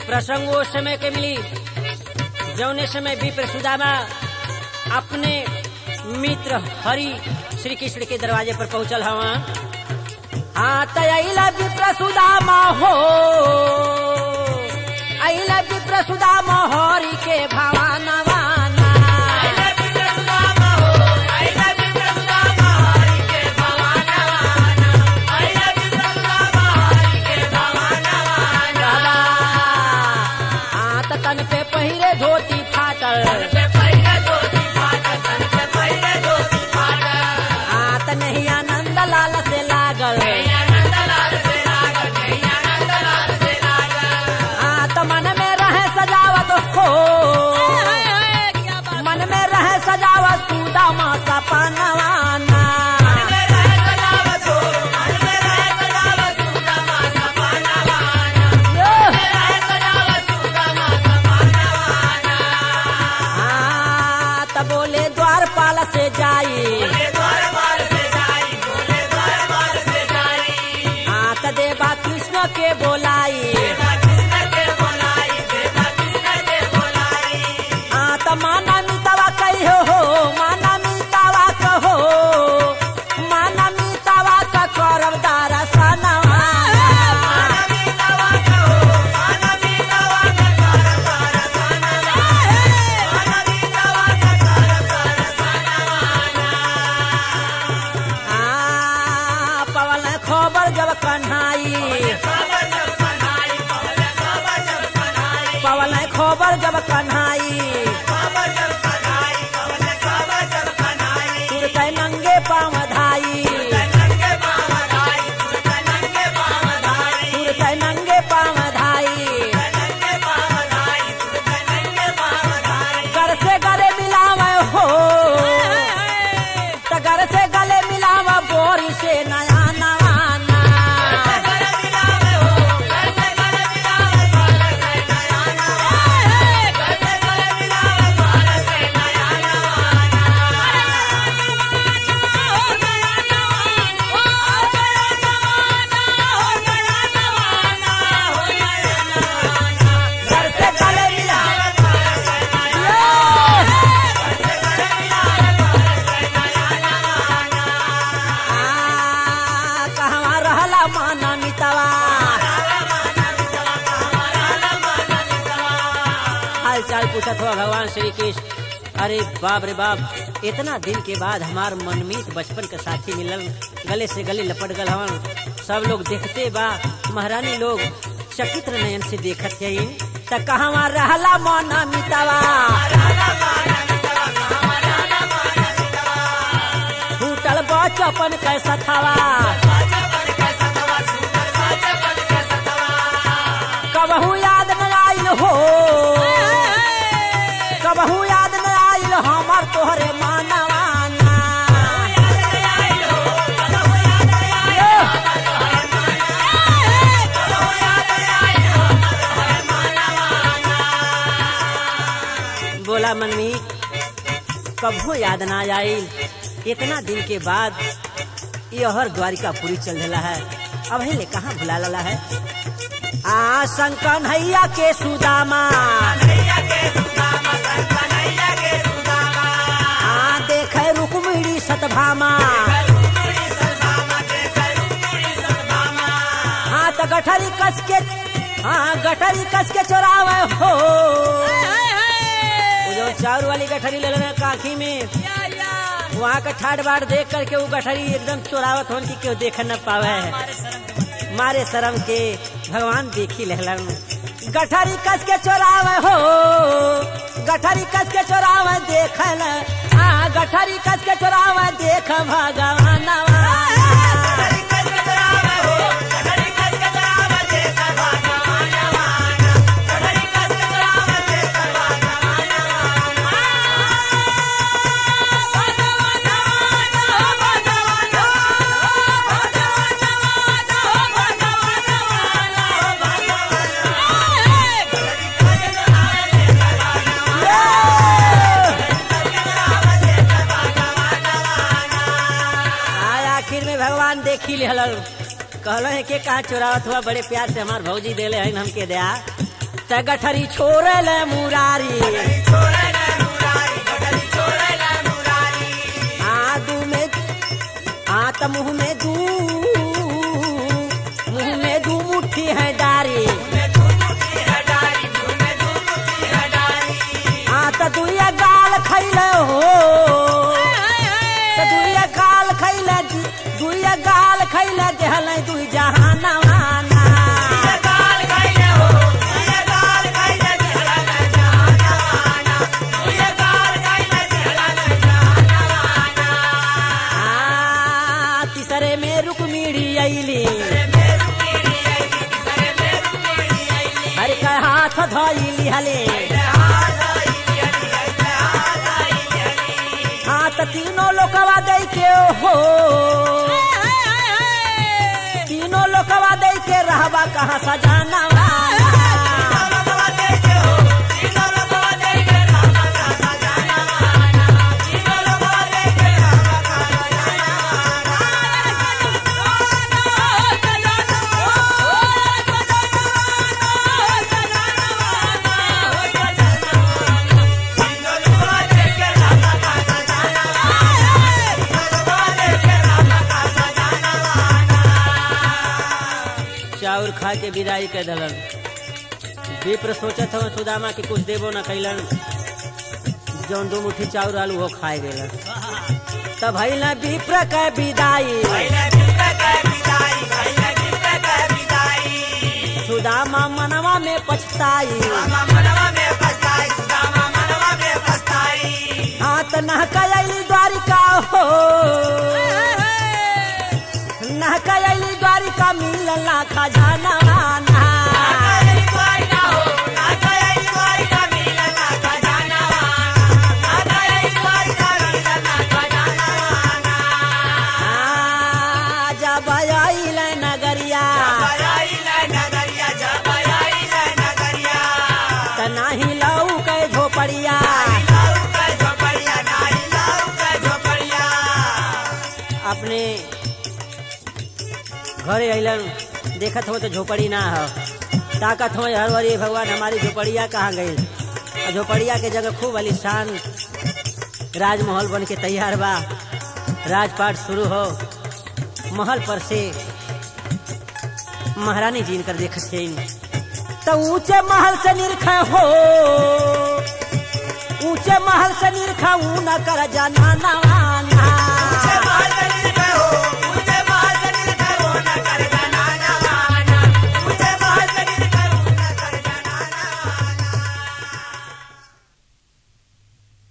प्रसंग वो समय के मिली जौने समय विप्र सुदामा अपने मित्र हरि श्री कृष्ण के दरवाजे पर पहुंचल हवा हाँ तैला विप्र सुदामा हो अला विप्र सुदामा हरि के भवानवाना हाँ त तन पे पहिरे धोती फाटल हाँ त नहीं आनंद लाल से लागल हाँ त मन में रहे सजावत हो मन में रहे सजावत सुदामा सपनवाना हाँ त बोले द्वारपाल से जाई हाँ त देवा कृष्ण के बोलाई हाँ त माना मितावा कहियो हो माना मितावा कहो माना मितावा का करब दरसनवा हाँ पवन खबर जब कन्हाई पवन खबर जब कन्हाई तुरते नंगे पाँव धाई तुरते नंगे पाँव धाई कर से गले मिलावे हो त घर से गले मिलावा बोरी से नया नवाना घर से गले मिलावा आ, कहवा रहला माना मितवा हाल चाल पूछत हो भगवान श्री कृष्ण अरे बाप रे बाप इतना दिन के बाद हमार मनमीत बचपन का साथी मिलल गले से गले लपट गल हवन सब लोग देखते बा महारानी लोग चकित्र नयन से देखत है त कहवा रहला माना मितवा फूटल बचपन कैसा थवा कबहू याद न आइल हो कबहू याद न आइल हमर तोहरे मानवाना बोला मनमी कबो याद ना आइल इतना दिन के बाद यहर द्वारिकापुरी चल रहा है अब ले कहाँ भुला लला है आ शंकर नैया के सुदामा आ देखे रुक्मिणी सतभामा हाँ तो गठरी कस के हाँ गठरी कस के चोरावे हो वो जो चाउर वाली गठरी ले लेना काखी में वहाँ का ठाट बाट देख करके वो गठरी एकदम चोरावत होन की केहू देख न पावे मारे शर्म के भगवान देखी लहलन गठरी कस के चोरावे हो गठरी कस के चोरावे देख न आ गठरी कस के चोरावे देख भगवान आखिर में भगवान देखी लेहल कहल है के कहा चोरावत हुआ बड़े प्यार से हमार भौजी देले है हमके दया त गठरी छोड़ल मुरारी आ दू में आ त मुंह में दू मुंह में दू मुट्ठी है डारी आ त दुइया गाल खैले हो त दुइया गाल खैले दुइया गाल खैले देहल दुई जहानवाना आ तीसरे में रुक्मिणी अइली हर का हाथ धइली हले हाँ त तीनों लोकवा दे के हो तीनों लोकवा दे के रहबा कहाँ सजाना चाउर खा के विदाई के दलन विप्र सोचत हव सुदामा के कुछ देबो न कैलन जौन दो मुट्ठी चाउर आलू वो खाए गेलन तब भइल विप्र के विदाई सुदामा मनवा में पछताई हाँ त नहकली द्वारिका हो नहकली द्वारिका मिलला खजाना जब आइल नगरिया त नाही लऊ के झोपड़िया अपने घरे अइलन देखत हो तो झोपड़ी ना हो ताकत हो हरवरी भगवान हमारी झोपड़िया कहाँ गई और झोपड़िया के जगह खूब आलिशान राजमहल बन के तैयार बा राजपाट शुरू हो महल पर से महारानी जी इनकर देख तो ऊंचे महल से निरख हो ऊंचे महल से निरखा ऊ न कर जाना नवा